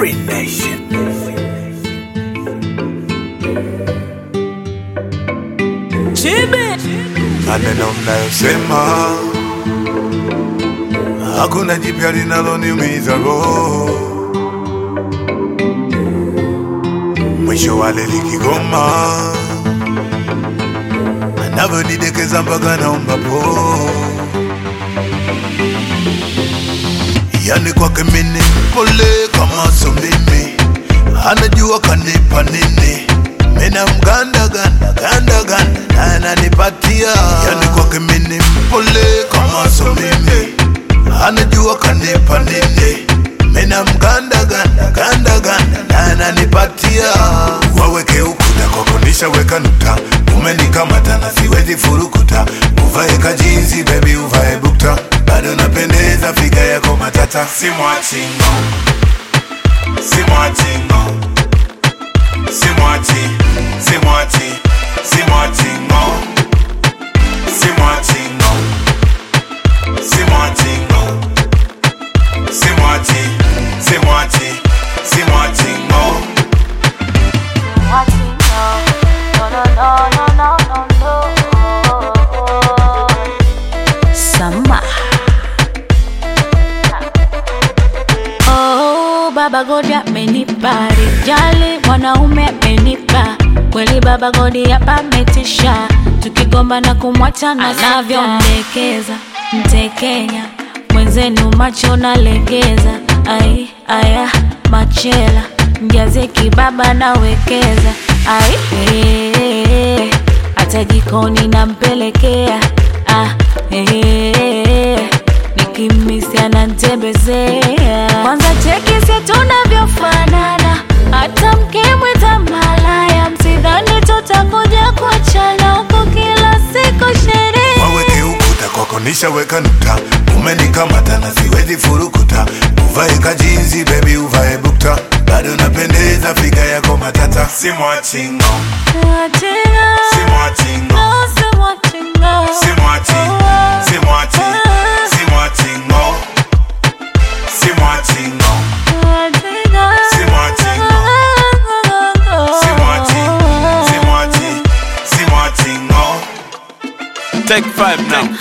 Free Nation. maneno mnayosema hakuna jipya linaloniumiza roho. Mwisho wale likigoma, anavyonidekeza mpaka naomba po, yani kwake mini pole kama so mimi, anajua kanipa nini mina mganda ganda ganda ganda na ananipatia yani kwake mini mpole kama so mimi anajua kanipa nini mina mganda ganda ganda ganda na ananipatia waweke ukuta kwako nishaweka nukta umenikamata na siwezi furukuta uvae kajinsi bebi uvae bukta bado napendeza figa yako matata simwachingo simwachingo Simwachi, simwachi, simwachi ngo Simwachi ngo Simwachi ngo Simwachi, simwachi, simwachi ngo Watching, no, no, no, no, no, no, no. Sama. Oh, Baba Godi amenipa rijali, mwanaume amenipa kweli. Baba Godi hapa ametisha, tukigomba na kumwacha na anavyomdekeza mtekenya mwenzenu, macho nalegeza. Ai aya machela mjaze kibaba nawekeza. Ai eh, hata jikoni nampelekea. Ah, eh, nikimisi anantembezea. Kwanza cheki si tunavyofanana, hata mkimwita malaya, msidhani tutakuja kuachana huku kila siku sherehe. Waweke ukuta kwako nishaweka nukta umenikamata na siwezi furukuta uvae kajinsi bebi uvae bukta bado napendeza figa yako matata simwachi ngo Watching, simwachi ngo oh, so watching, oh. Simwachi, simwachi, simwachi ngo Simwachi ngo Simwachi ngo Simwachi, simwachi, simwachi ngo Take five now.